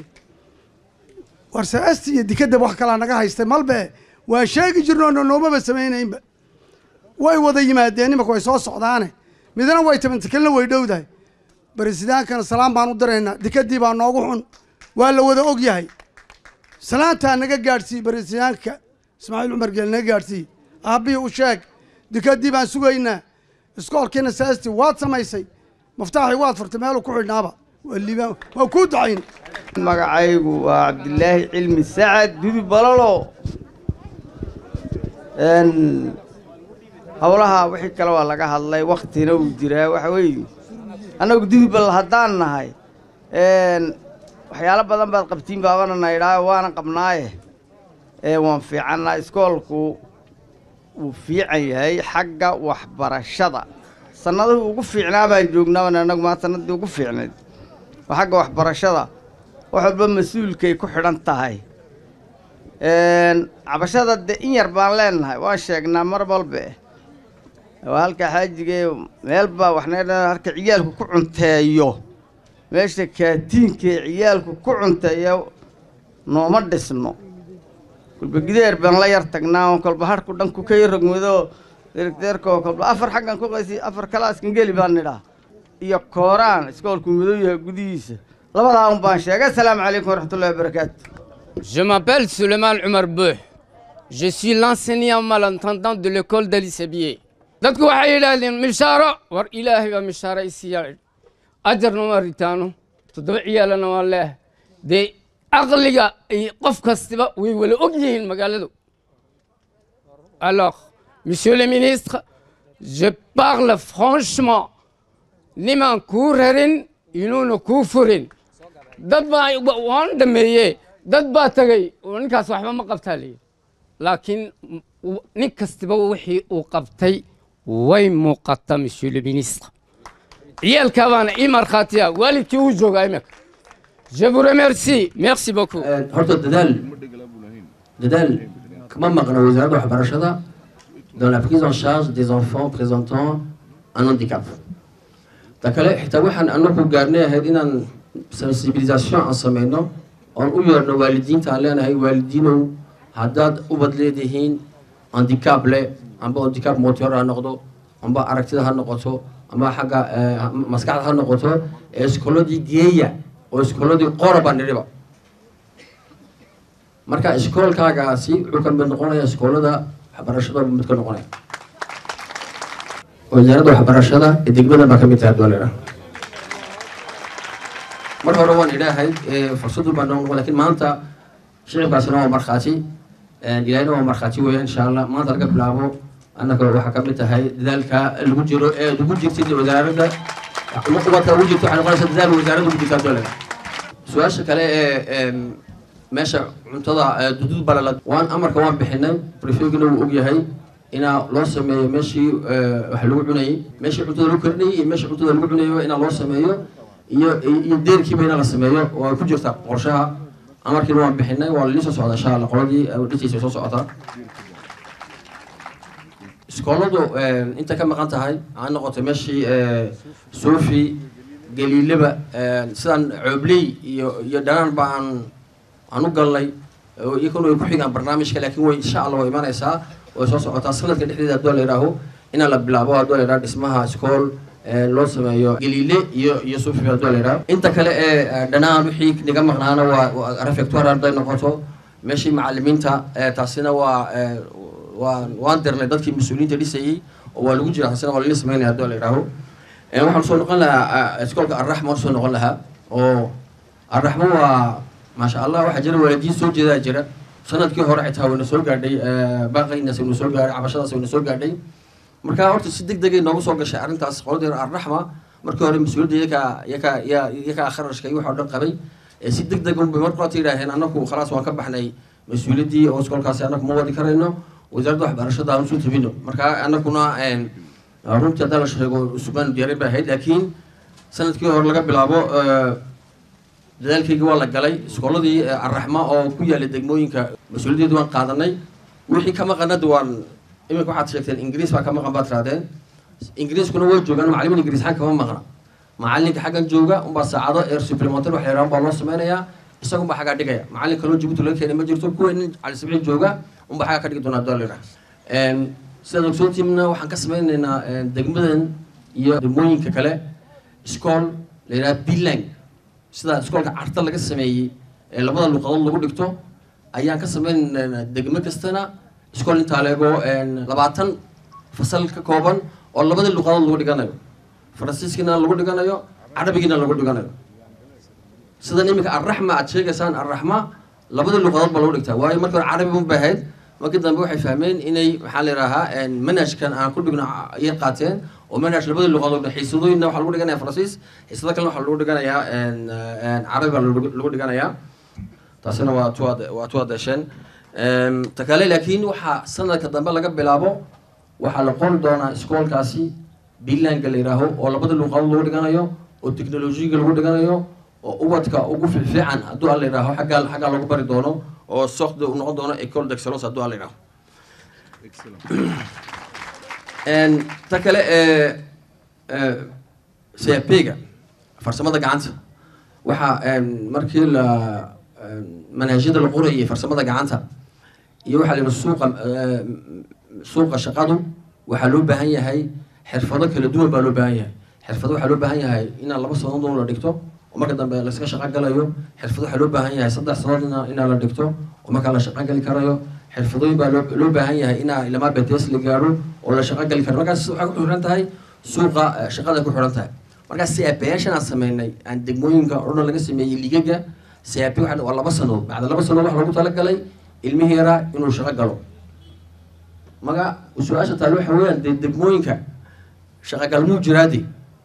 war saasti iyo dikadab wax kalaa naga haystay malbe waan sheegi jirno no noomaba samaynaynba way wada yimaadeen imanka way soo socdaane midna way tabanta kalina way dhowdahay baresidaankana salaam baan u diraynaa dikadii baa noogu xun waa la wada og yahay salaantaa naga gaadhsiiy baresidaanka ismaaciil cumar geel naga gaadhsiiy aabbihii u sheeg dikadii baan sugaynaa iskoolkiina saasti waad samaysay maftaaxii waad furtay meeluu ku xidhnaaba waa liibaan waa kuu ducayn magacaygu waa cabdilaahi cilmi sacad dudu balalo howlaha wixii kale waa laga hadlay waktina uu jiraa waxa weeye annagu dudubal haddaan nahay waxyaalo badan baad qabtiin baabana naydhaa waana qabnaaye waan fiicannaa iskoolku wuu fiican yahay xagga waxbarashada sannadihii ugu fiicnaa baan joognaaban annagu maa sannaddii ugu fiicnayd oo xagga waxbarashada wax walba mas-uulkay ku xidhan tahay cabashada dee in yar baan leenahay waan sheegnaa mar walbe waa halka xaajigee meel baa waxna halka ciyaalku ku cunteeyo meesha kaatiinkee ciyaalku ku cunteeya nooma dhisno kolba gideer baan la yar tagnaa oo kolba harku dhanku ka yarogmado deerdeerkoo kolba afar xaggan ku qaysi afar kalaaskan geli baan nidhaa iyo kooraan iskoolku madow yahay gudihiisa labadaa un baan sheegay asalaamu calaykum waraxmatullahi wabarakaatu Je m'appelle Suleiman Omar Bouh. Je suis l'enseignant malentendant de l'école d'Ali Sebier. dadku waxay yidhaahdeen mishaaro war ilaahay baa mishaaro isiiya ajarna waa ritaano toddoba ciyaalana waa leeh dee aqliga iyo qof kastiba way wala og yihiin magaaladu alors monsieur le ministre je parle franchement nimaan kuu rarin inuuna kuu furin dad baa waan dhameeye dad baa tagay oo ninkaas waxba ma qabtaa leeyihi laakiin nin kastiba wixii uu qabtay way muuqata monsieur le ministre ciyaalkaa baana ii markhaatiya waalidkii uu joogaa imika je vous remercie merci beaucoup horta dadaal dadaal kama maqna wasaaradda waxbarashada dans la prise en charge des enfants présentant un handicap ta kale xitaa waxaan anagu gaarnay ahayd inaan sensibilisation aan sameyno oon u yeerno waalidiinta aan leenahay waalidiinow haddaad ubad leedihiin handicap leh amba handicap motor ha noqdo amba aragtida ha noqoto amba xagga maskaxda ha noqoto ee iskooladii geeya oo iskooladii qora baa nidhiba marka iskoolkaagaasi wuxuu ka mid noqonaya iskoolada waxbarashada mid ka noqonaya wasaaradda waxbarashada ee degmada baa ka mid tahay doolera mar hore waan idhaahay fursadu baa noo noqon lakin maanta shicibkaasina waa markhaati ilaahina waa markhaati weya insha allah maanta laga bilaabo annaka waxaa ka mid tahay dadaalka lagu jiro ee ugu jirtid wasaaradda ubadka ugu jirto waxay noqonaysa dadaal wasaaradda ugu jirtaa doolera su-aasha kale ee meesha cuntada duduud balala waan amarka waan bixinay prefegina wuu ogyahay inaa loo sameeyo meeshii wax lagu cunayay meeshii cuntada lagu karinayay iyo meeshii cuntada lagu cunayo inaa loo sameeyo iyo iyo deerkiiba inaa la sameeyo oo ay ku jirta qorshaha amarkiina waan bixinay waa lalii soo socda insha allah qoladii dhisiisa soo socotaa iskooladu inta ka maqan tahay aan noqoto meeshii sofi galiileba sidaan coobley iyo iyo dhanaan ba aan aan u galnay iyakuna way ku xigaan barnaamijka laakiin way insha allah way imanaysaa way soo socotaa sanadka dhexdeeda haddoo la yidhaaho inaan la bilaabo haddoo la yidhaho dhismaha iskool loo sameeyo galiile iyo iyo sufi haddoo la yidhaho inta kale ee dhanaan wixii naga maqnaana waa refectoire hadday noqoto meeshii macalimiinta taasina waa waan waan dirnay dadkii mas-uuliyiinta dhisayey oo waa lagu jira taasina waa lala sameynaya haddoo la yidhaaho waxaan soo noqon lahaa iskoolka arraxma waan soo noqon lahaa oo arraxma waa maasha allah waxaa jira waalidiin soo jeedaa jira sanadkii hore xitaa wayna soo gaadhay baaqaynas wayna soo gaadhay cabashadaas wayna soo gaadhay marka horta si deg degay noogu soo gashay arrintaas qoladeena arraxma markii hore mas-uuliyadda iyakaa iyakaa iya iyakaa kharashka iyo waxa o dhan qabay si deg deg unbay marka horta yidhaaheen annaku khalaas waan ka baxnay mas-uuliyaddii oo iskoolkaasi annaku ma wadi karayno wasaaradda waxbarashada aan usoo tabino marka annakuna runtii haddaa la sheego sugaan diyaarin bay ahayd laakiin sanadkii hore laga bilaabo dadaalkayga waa la galay iskooladii arraxma oo ku yaallay degmooyinka mas-uuliyaddeedu waan qaadanay wixii ka maqanada waan iminka waxaad sheegteen ingiriis baa ka maqan baad tirahdeen ingiriiskuna way joogaan macalimin ingiriisxaan kama maqna macalinka xaggan jooga unbaa saacado eer supplementar wax yarahan baa loo sameynayaa isagun baa xaggaa dhigaya macalin kaloo jabuuti laga keenay ma jirto kuwa nin cali sabci jooga unbaa xaggaa ka dhigi doonaa dollar sidaad ogsoontiimna waxaan ka sameynaynaa degmadan iyo degmooyinka kale iskool la yidhaha bilang sida iskoolka carta laga sameeyey ee labada luqadood lagu dhigto ayaan ka sameynaynaa degmo kastana iskool intaa leego labaatan fasal ka kooban oo labadii luqadood lagu dhiganayo faransiiskina lagu dhiganayo carabigina lagu dhiganayo sidan iminka arraxma aad sheegaysaan arraxma labadii luqadood baa lagu dhigtaa waayo markii hore carabi un bay ahayd markii dambe waxay fahmeen inay maxaa la yidhaahaa manhajkan aan ku dhigno ayay qaateen oo manhaj labadii luqadood xiisadooyinna waxaa lagu dhiganaya faransiis xiisado kalena waxaa lagu dhiganayaa carabi baa lagu dhiganayaa taasina waa tuwaad waa tuwaad desheen ta kale laakiin waxaa sanadka dambe laga bilaabo waxaa la qori doonaa iskoolkaasi bilanka la yidhaaho oo labadii luqadood lagu dhiganayo oo teknolojiyaga lagu dhiganayo oo ubadka ugu fiican hadduu alla yidhaaho xaggaa xaggaa lagu bari doono oo sokda uu noqon doono ecole d'excellence hadduu alla yidhaaho ta kale ee cpga farsamada gacanta waxaa een, markii la een, manhajyada la qorayay farsamada gacanta iyo waxaa la yidhi suuqa ee, suuqa shaqadu waxaa loo baahan yahay xirfado kala duwan baa loo baahan yahay xirfado waxaa loo baahan yahay inaan laba sanadood la dhigto oo marka dambe layska shaqo galayo xirfado waxaa loo baahan yahay saddex sanadood ina- inaa la dhigto oo markaa la shaqo gali karayo xirfadooyin baa loo loo baahan yahay inaa ilamaa betes la gaaro oo la shaqo gali karo markaas waxay ku xiran tahay suuqa eh, shaqada ku xiran tahay markaas siabeyaashan aan sameynay aan degmooyinka oo dhan laga sameeyey ligaga siabe waxa waa laba sanood bacda laba sanood waxa lagu talagalay ilmihii yaraa inuu shaqo galo maga su-aasha taale waxa weeyaan dee degmooyinka shaqagalmuu jiraade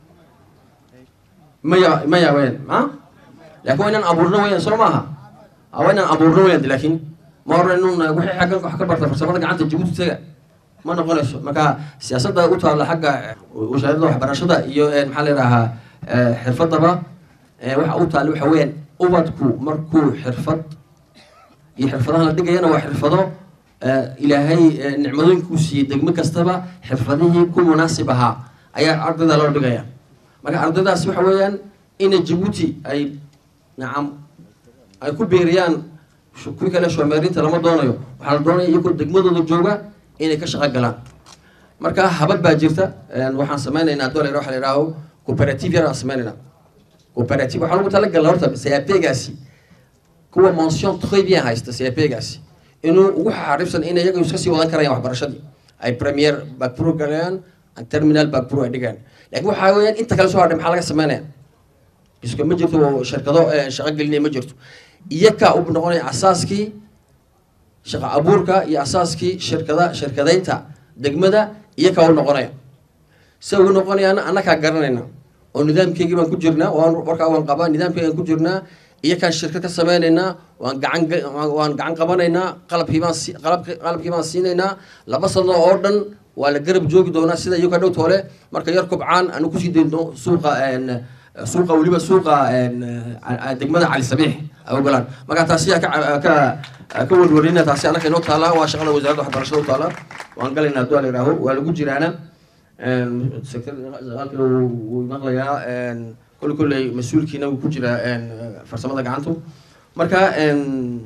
maya maya weyaan ma laakiin waa inaan abuurno weyaan soo maaha Ah, waa inaan abuurno weyaan de laakiin ma hore inun wixii xaggan wax ka barta farsamada gacanta jabuuti taga ma noqonayso marka siyaasadda u taalla xagga wasaaradda waxbarashada iyo eh, maxaa la yidhaahaa eh, xirfadaba eh, waxa u taalla waxa weeyaan ubadku markuu xirfad iyo xirfadaha la dhigayana waa xirfado eh, ilaahay eh, nicmadooyinkuu siiyey degmo kastaba xirfadihii ku munaasib ahaa ayaa ardayda loo dhigaya marka ardaydaas waxa weeyaan ina jabuuti ay nacam ay ku beeriyaan shu- kuwii kale shoomeerinta lama doonayo waxaa la doonaya iyagoo degmadooda jooga inay ka shaqo galaan marka habad baa jirta een, waxaan sameynaynaa dolar waxa la yidhaaho cooperative yar aan sameynaynaa cooperative waxaa lagu talagalaa horta capegaasi kuwa mention très bien haysta capegaasi inuu ugu xaaribsan in iyaga iska sii wadan karayaan waxbarashadii ay premier backpro galayaan aan terminal backpro ay dhigaan laakiin waxaa weeyaan inta kale soo hadhay maxaa laga sameynaya iska ma jirto oo shirkado eh, shaqo gelinaya ma jirto iyakaa u noqonaya asaaskii shaqo abuurka iyo asaaskii shirkada shirkadaynta degmada iyakaa u noqonaya se ugu noqonayaana annakaa garanayna oo nidaamkeygii baan ku jirnaa waan warkaa waan qabaa nidaamkeygaan ku jirnaa iyakaan shirkad ka sameynaynaa waan gacan ga- waan- waan gacan qabanaynaa qalabkii baan si qalabki qalabkii baan siinaynaa laba sano oo dhan waa la garab joogi doonaa sida iyaga dhow toole marka yar kobcaan aanu kusii dayno suuqa een, suuqa weliba suuqa een, a- a- degmada cali sabiix ay ogolaan marka taasi aa ka ka ka warwarina taasi annaka inoo taala waa shaqada wasaaradda waxbarashada u taala waan galaynaa hadduu la yidhaaho waa lagu jiraana een, sector shaqaalkii wuu wuu maqlayaa een, kolle kolley mas-uulkiina wuu ku jiraa een, farsamada gacantu marka een,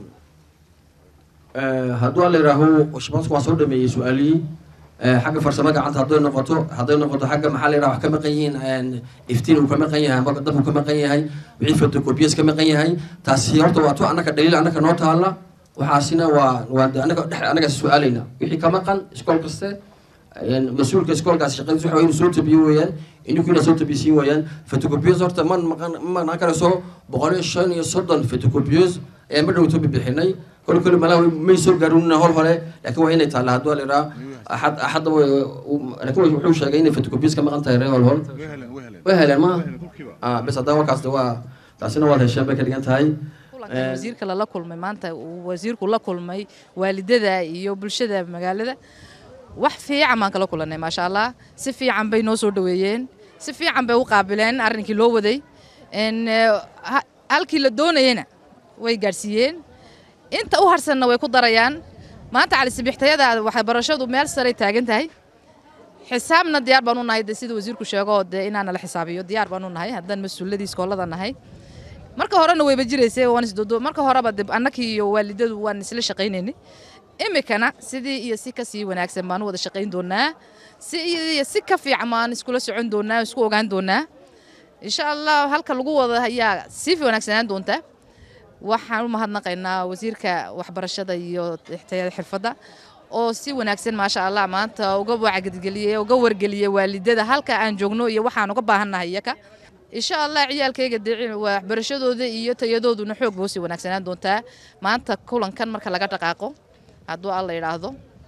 eh, hadduu la yidhaaho shabaasku waan soo dhameeyey su-aalihii Eh, xagga farsamo gacanta hadday noqoto hadday noqoto xagga maxaa la yidhaha wax ka maqan yihiin een, iftiin uu ka maqan yahay ama dab uu ka maqan yahay wixii photocopiyas ka maqan yahay taasi horta waa tu annaka dhaliil annaka noo taalla waxaasina waa waa de annaga dhex annaga su-aalayna wixii ka maqan iskool kaste een, mas-uulka iskoolkaas shaqadiis waxa inuu soo tabiyo weeyaan ininku inaa soo tabisiin weeyaan photocopiyas horta man maqan ma maqnaan karayso boqol iyo shan iyo soddon photocopiyas ayaan ma dhowto bixinay kol kole malaa may soo gaarunina hol hore laakiin waa inay taalla hadduu la yidhaha axad axadda way- u- laakiin wuxuu sheegay inay photocopiyas ka maqan tahay reer hol hol way heleen ma ah bes haddana warkaas de waa taasina waad hesheen bay ka dhigan tahay kulankan wasiirka lala kulmay maanta uu wasiirku la kulmay waalidada iyo bulshada magaalada wax fiican baan kala kulannay maasha allah si fiican bay noo soo dhoweeyeen si fiican bay u qaabileen arrinkii loo waday En, eh, ha- halkii la doonayena way gaadhsiiyeen inta u harsanna way ku darayaan maanta cali sibixtayada waxbarashadu meel saray taagan tahay xisaabna diyaar baan u nahay de sida wasiirku sheego dee inaana la xisaabiyo diyaar baan u nahay haddaan mas-uuladii iskoolada nahay marka horena wayba jiraysay waan isdodo marka horeba dib annakii iyo waalidadu waan isla shaqaynaynay imikana sidii iyo si kasii wanaagsan baan u wada shaqayn doonaa si iyo si ka fiican baan iskula socon doonaa isku ogaan doonaa insha allah halka lagu wada ayaa sii wanaagsanaan doonta waxaan u mahadnaqaynaa wasiirka waxbarashada iyo tayada xirfadda oo si wanaagsan maasha allah maanta uga wacyigeliyey uga wargeliyey waalidada halka aan joogno iyo waxaan uga baahannahay iyaka insha allah ciyaalkayga dee waxbarashadooda iyo tayadooduna xoog buu sii wanaagsanaan doontaa maanta kulankan marka laga dhaqaaqo hadduu alla yidhaahdo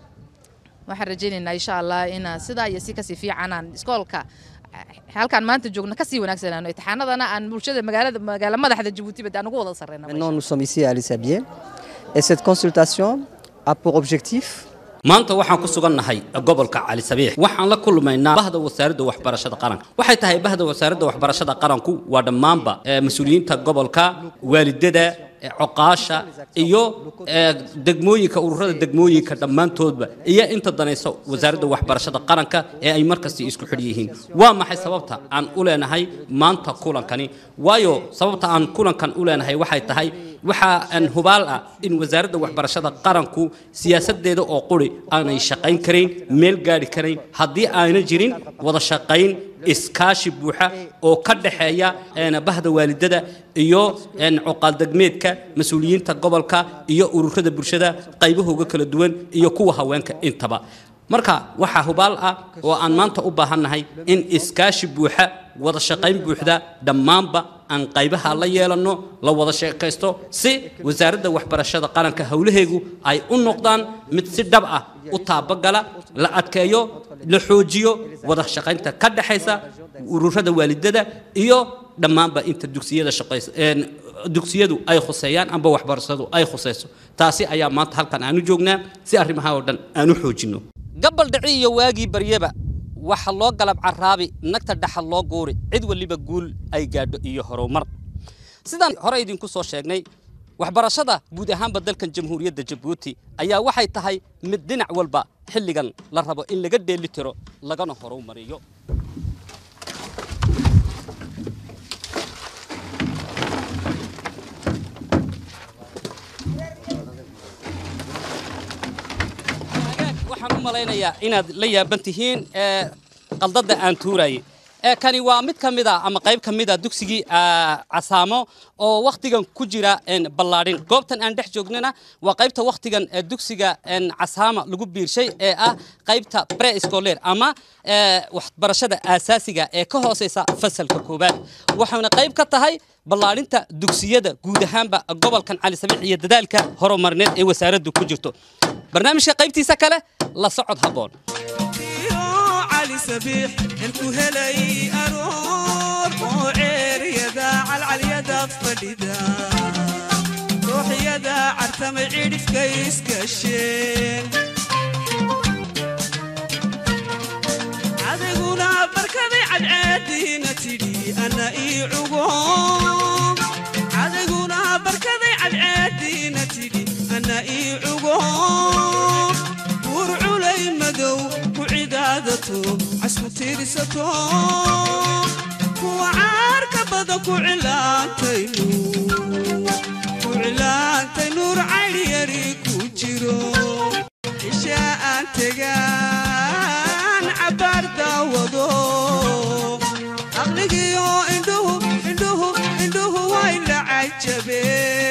waxaan rajaynaynaa insha allah inaan sidaa iyo si kasii fiicanaan iskoolka halkaan maanta joogno kasii wanaagsanaano imtixaanadana aan bulshada magaalada magaala madaxda jabuutiba dee aan ugu wada sarreyna Maintenant, nous sommes ici à Lissabier et cette consultation a pour objectif maanta waxaan ku sugannahay gobolka cali sabiix waxaan la kulmaynaa bahda wasaaradda waxbarashada qaranka waxay tahay bahda wasaaradda waxbarashada qaranku waa dhammaanba eh, mas-uuliyiinta gobolka waalidada eh, coqaasha iyo eh, degmooyinka ururada degmooyinka dhammaantoodba iyo inta danayso wasaaradda waxbarashada qaranka ee ay markasta isku xidh yihiin waa maxay sababta aan u leenahay maanta kulankani waayo sababta aan kulankan u leenahay waxay tahay waxa aan hubaal ah in wasaaradda waxbarashada qaranku siyaasadeeda oo quri aanay shaqayn karayn meel gaadhi karayn haddii aana jirin wada shaqayn iskaashi buuxa oo ka dhexeeya een, bahda waalidada iyo een, cuqaaldegmeedka mas-uuliyiinta gobolka iyo ururada bulshada qaybahooga kala duwan iyo kuwa haweenka intaba marka waxaa hubaal ah oo aan maanta u baahannahay in iskaashi buuxa wada shaqayn buuxda dhammaanba aan qaybaha la yeelanno la wada sheekaysto si wasaaradda waxbarashada qaranka howlaheegu ay u noqdaan mid si dhab ah u taabagala la adkeeyo la xoojiyo wada shaqaynta ka dhexaysa ururada waalidada iyo dhammaanba inta dugsiyada shaqaysa een, dugsiyadu ay khuseeyaan amba waxbarashadu ay khuseyso taasi ayaa maanta halkan aanu joognaa si arrimaha oo dhan aan u xoojinno gabal dhici iyo waagii baryaba waxa loo galab caraabi nagta dhaxal loo guuri cid waliba guul ay gaadho iyo horumar sidaan hore idinku soo sheegnay waxbarashada guud ahaanba dalkan jamhuuriyadda jabuuti ayaa waxay tahay mid dhinac walba xilligan la rabo in laga dheeli tiro lagana horumariyo waxaan u malaynayaa inaad la yaaban tihiin ee, qaldada aan tuurayay ee kani waa mid ka mid a ama qayb ka mid a dugsigii aa, casaamo oo wakhtigan ku jira een, ballaadhin goobtan aan dhex joognana waa qaybta wakhtigan ee dugsiga een, casaama lagu biirshay ee ah qaybta pre scholar ama ee, waxbarashada aasaasiga ee ka hooseysa fasalka koowaad waxaana qayb ka tahay ballaadhinta dugsiyada guud ahaanba gobolkan cali sabiix iyo dadaalka horumarineed ee wasaaraddu ku jirto barnaamijka qaybtiisa kale la socod habboon علي سبيح انتو هلي اروح وعير يدا على اليدا فديدا روح يدا عرتم عيد في كيس كشين عذقونا بركضي على عادي نتيدي انا اي عقوم عذقونا بركضي على عادي نتيدي انا اي عقوم ورعولي مدو وعدادته عسو تيرسته وعارك بدا كعلانتي نور كعلانتي نور عيني يريك وجيرو إشاء تجان عبار داودو أغلقيو إندوه إندوه إندوه ويلا عجبي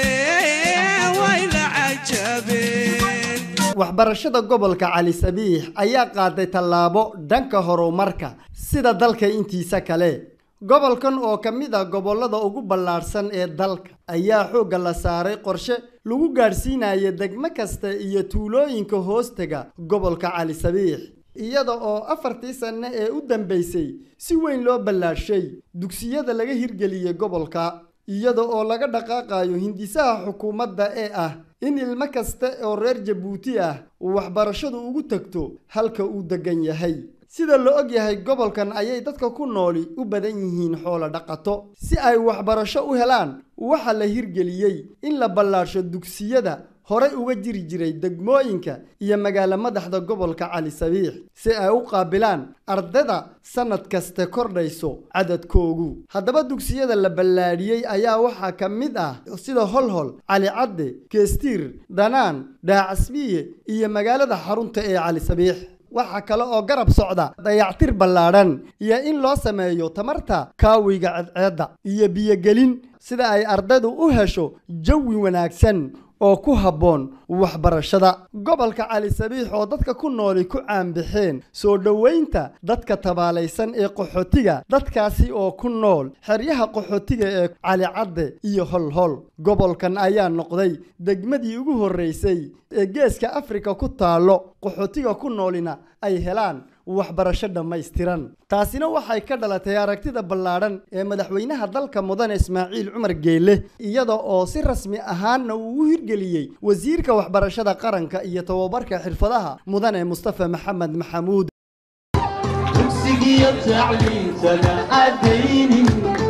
ويلا عجبي waxbarashada gobolka cali sabiix ayaa qaaday tallaabo dhanka horumarka sida dalka intiisa kale gobolkan oo ka mid ah gobollada ugu ballaadhsan ee dalka ayaa xoogga la saaray qorshe lagu gaadhsiinaya degmo kasta iyo tuulooyinka hoostega gobolka cali sabiix iyada oo afartii sanno ee u dambaysay si weyn loo ballaadhay dugsiyada laga hirgeliyey gobolka iyada oo laga dhaqaaqayo hindisaha xukuumadda ee ah in ilmo kasta oo reer jabuuti ah uu waxbarashadu ugu tagto halka uu degan yahay sida la og yahay gobolkan ayay dadka ku nooli u badan yihiin xoolo dhaqato si ay waxbarasho u helaan waxaa la hirgeliyey in la ballaadhsho dugsiyada horey uga jiri jiray degmooyinka iyo magaalo madaxda gobolka cali sabiix si ay u qaabilaan ardada sannad kaste kordhayso cadadkoogu haddaba dugsiyada la ballaadhiyey ayaa waxaa ka mid ah sida holhol cali cadde keestiir dhanaan dhaacasbiye iyo magaalada xarunta ee cali sabiix waxaa kale oo garab socda dayactir ballaadhan iyo in loo sameeyo tamarta kaawiga cadceedda iyo biyogelin sida ay ardaydu u hesho jawi wanaagsan oo ku habboon waxbarashada gobolka cali sabiix oo dadka ku nooli ku caanbixeen soo dhoweynta dadka tabaalaysan ee qaxootiga dadkaasi oo ku nool xeryaha qaxootiga ee cali cadde iyo holhol gobolkan ayaa noqday degmadii ugu horreysay ee geeska afrika ku taallo qaxootiga ku noolina ay helaan waxbarasho dhammaystiran taasina waxay ka dhalatay aragtida ballaadhan ee madaxweynaha dalka mudane ismaaciil cumar geele iyada oo si rasmi ahaanna uu u hirgeliyey wasiirka waxbarashada qaranka iyo tababarka xirfadaha mudane mustafa maxamed maxamuud dugsigiyo tacliintana adaynin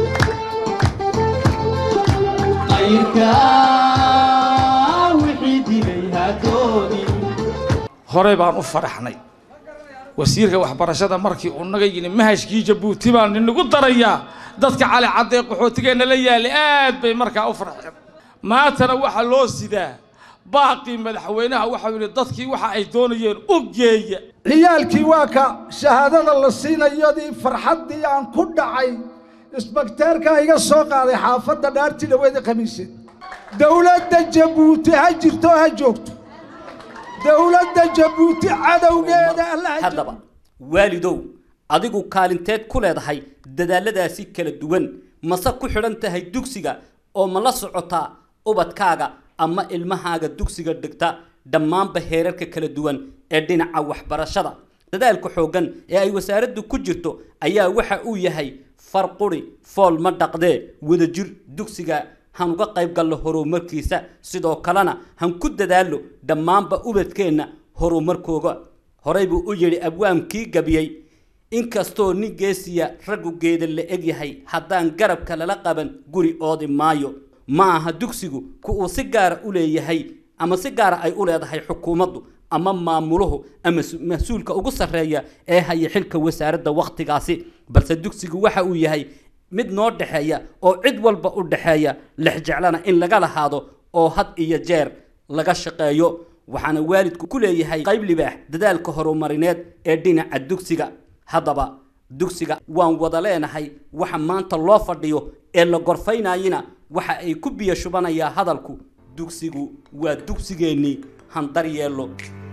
qayrka wixii dilay hadoodin horey baan u faraxnay wasiirka waxbarashada markii uu naga yidhi mahashkii jabuuti baan inagu darayaa dadka cali cadde qaxootigeenna la yaalay aad bay markaa u farxeen maantana waxaa loo sidaa baaqii madaxweynaha waxau yidhi dadkii waxa ay doonayeen u geeya ciyaalkii waa ka shahaadada la siinayadii farxaddii aan ku dhacay isbakteerkaa iga soo qaaday xaafadda dhaartii dhaweeda khamiiseed dowladda jabuuti ha jirto ha joogto dowladda jabuuti cadowgeeda allaha haddaba waalidow adigu kaalinteed ku leedahay dadaaladaasi kala duwan mase ku xidhan tahay dugsiga oo ma la socotaa ubadkaaga ama ilmahaaga dugsiga dhigta dhammaanba heerarka kala duwan ee dhinaca waxbarashada dadaalka xooggan ee ay wasaaraddu ku jirto ayaa waxa uu yahay far quri fool ma dhaqdee wadajir dugsiga han uga qayb galno horumarkiisa sidoo kalena han ku dadaallo dhammaanba ubadkeenna horumarkooga horey buu u yidhi abwaamkii gabiyey inkastoo nin geesiya raggu geeda la eg yahay haddaan garabka lala qaban guri oodi maayo ma aha dugsigu ku uu si gaara u leeyahay ama si gaara ay u leedahay xukuumaddu ama maamuluhu ama mas-uulka ugu sarreeya ee haya xilka wasaaradda wakhtigaasi balse dugsigu waxa uu yahay mid noo dhexeeya oo cid walba u dhexeeya lexjeclana in laga lahaado oo had iyo jeer laga shaqeeyo waxaana waalidku ku leeyahay qayb libaax dadaalka horumarineed ee dhinaca dugsiga haddaba dugsiga waan wada leenahay waxa maanta loo fadhiyo ee la gorfaynayina waxa ay ku biyo shubanayaa hadalku dugsigu waa dugsigeennii handar yeello